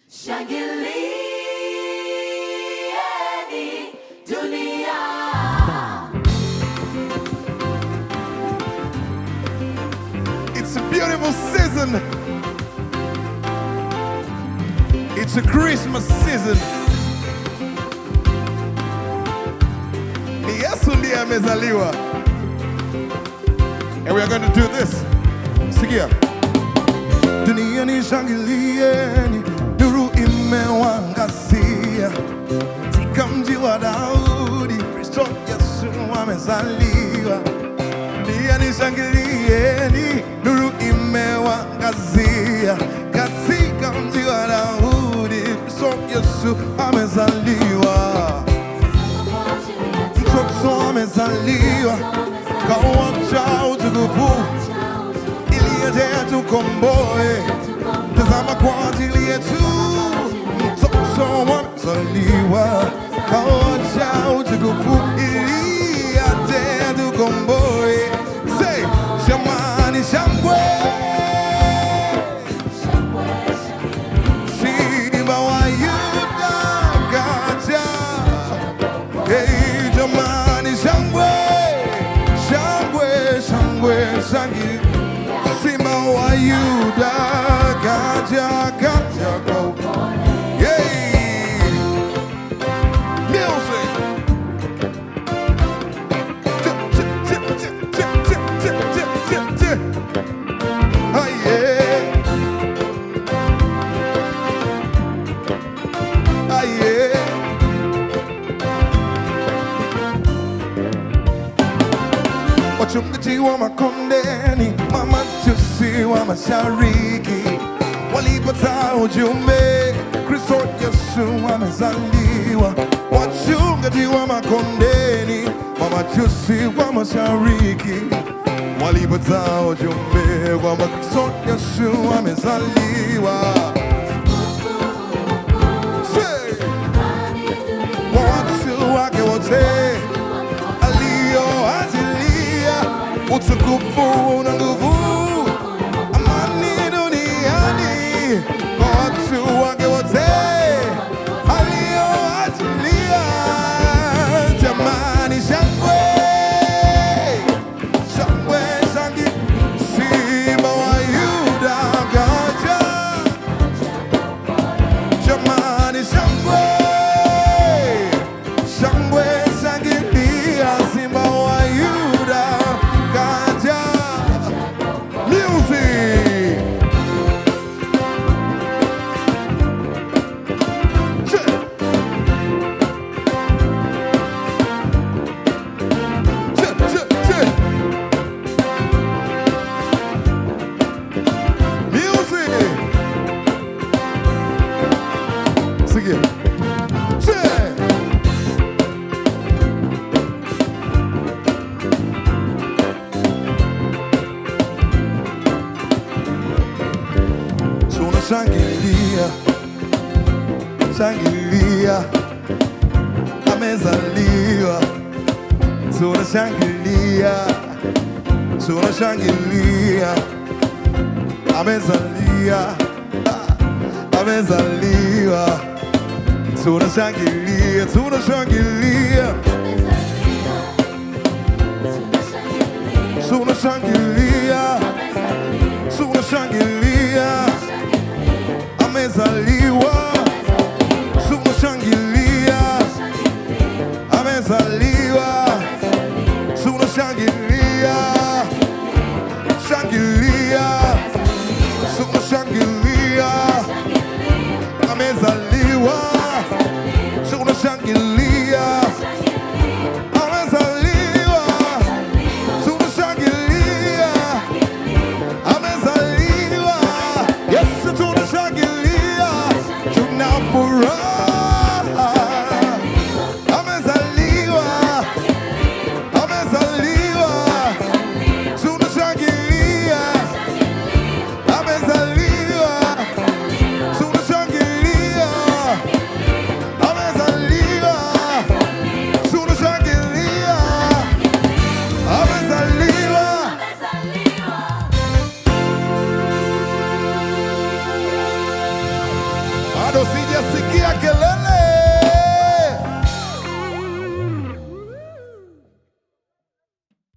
Shangilieni dunia. It's a beautiful season. It's a Christmas season. Ni Yesu ndiye amezaliwa. And we are going to do this. Sikia. Duniani shangilieni, nuru imewangazia. Katika mji wa Daudi, Kristo Yesu amezaliwa. Duniani shangilieni, nuru imewangazia. Katika mji wa Daudi, Kristo Yesu amezaliwa. Mtoto amezaliwa, kawacha utukufu ili aje atukomboe. Tazama kwa ajili yetu, mtoto amezaliwa, kawacha utukufu ili aje atukomboe. Say, shamani shangwe, simba wa Yuda kaja. Hey, jamani, shangwe, shangwe, shangwe, shangi, simba wa Yuda kaja, kaja kwa upole. Hey, music. Tip, tip, tip, tip, tip, tip, tip, tip, tip, tip. Ah, yeah. Ah, yeah. Wachungaji wa makondeni, mamajusi wa mashariki walipata ujumbe, Kristo Yesu amezaliwa. Wachungaji wa makondeni, mamajusi wa mashariki walipata ujumbe kwamba Kristo Yesu amezaliwa. Say, Kwa watu wake wote aliyoachilia utukufu na nguvu, amani duniani kwa watu wake wote aliyoachilia. Jamani, shangwe shangwe, shangi, simba wa Yuda kaja. Jamani, shangwe shangwe, shangilia, simba wa Yuda kaja. Music. Che. Che, che, che. Music. Sigue. Che. Tunashangilia, shangilia, amezaliwa. Tunashangilia, tunashangilia, amezalia, ah, amezaliwa. Tunashangilia, tunashangilia, tunashangilia, tunashangilia, amezaliwa. Tunashangilia, amezaliwa. Tunashangilia, shangilia, tunashangilia, amezaliwa. Tunashangilia, amezaliwa. Tunashangilia, amezaliwa. Yesu tunashangilia, tuna furaha. Amezaliwa, amezaliwa. Tunashangilia, amezaliwa. Tunashangilia, amezaliwa. Tunashangilia, amezaliwa. bado sijasikia kelele